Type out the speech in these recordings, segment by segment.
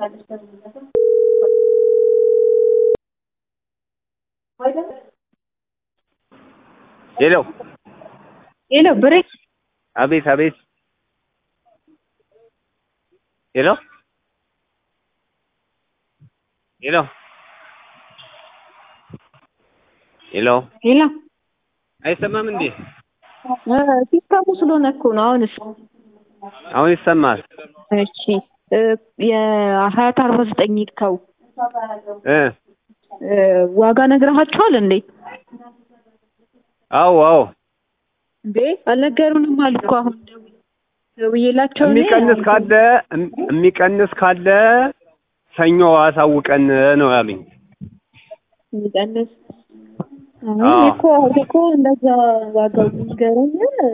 ሄሎ ሄሎ ብሬ አቤት አቤት ሄሎ ሄሎ ሄሎ ሄሎ አይሰማም እንዴ? ሲስተሙ ስለሆነ እኮ ነው። አሁንስ አሁን ይሰማል። እሺ እ የሀያት አርባ ዘጠኝ ይርከው እ እ ዋጋ ነግረሃቸዋል እንዴ? አዎ አዎ እንዴ አልነገሩንም አሉ እኮ አሁን ደውዬላቸው እኔ የሚቀንስ ካለ የሚቀንስ ካለ ሰኞ አሳውቀን ነው ያሉኝ። የሚቀንስ አዎ። አይ እኮ አሁን እኮ እንደዛ ዋጋው ይንገረኝ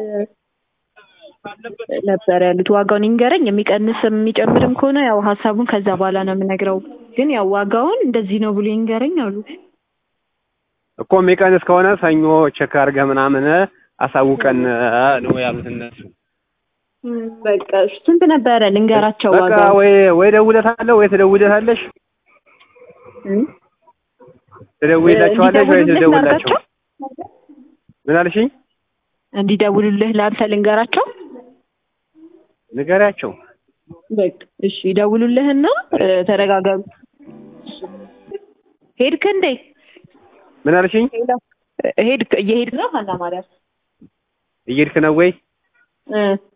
ነበር ያሉት። ዋጋውን ይንገረኝ፣ የሚቀንስ የሚጨምርም ከሆነ ያው ሀሳቡን ከዛ በኋላ ነው የምነግረው። ግን ያው ዋጋውን እንደዚህ ነው ብሎ ይንገረኝ አሉ። እኮ የሚቀንስ ከሆነ ሰኞ ቼክ አድርገህ ምናምን አሳውቀን ነው ያሉት እነሱ። እም፣ በቃ እሺ፣ ስንት ነበረ ልንገራቸው በቃ ዋጋው? ወይ ወይ ደውለታለህ ወይ ትደውለታለሽ እም? ትደውይላቸዋለሽ ወይ እንዲደውሉልህ ትደውላቸው። ላድርጋቸው? ምን አልሽኝ? እንዲደውሉልህ ለአንተ ልንገራቸው? ንገሪያቸው። በቃ እሺ፣ ይደውሉልህና እ፣ ተረጋጋሉ። ሄድክ እንዴ? ምን አልሽኝ? ሄድክ? እየሄድክ ነው ሀና ማርያም? እየሄድክ ነው ወይ? እ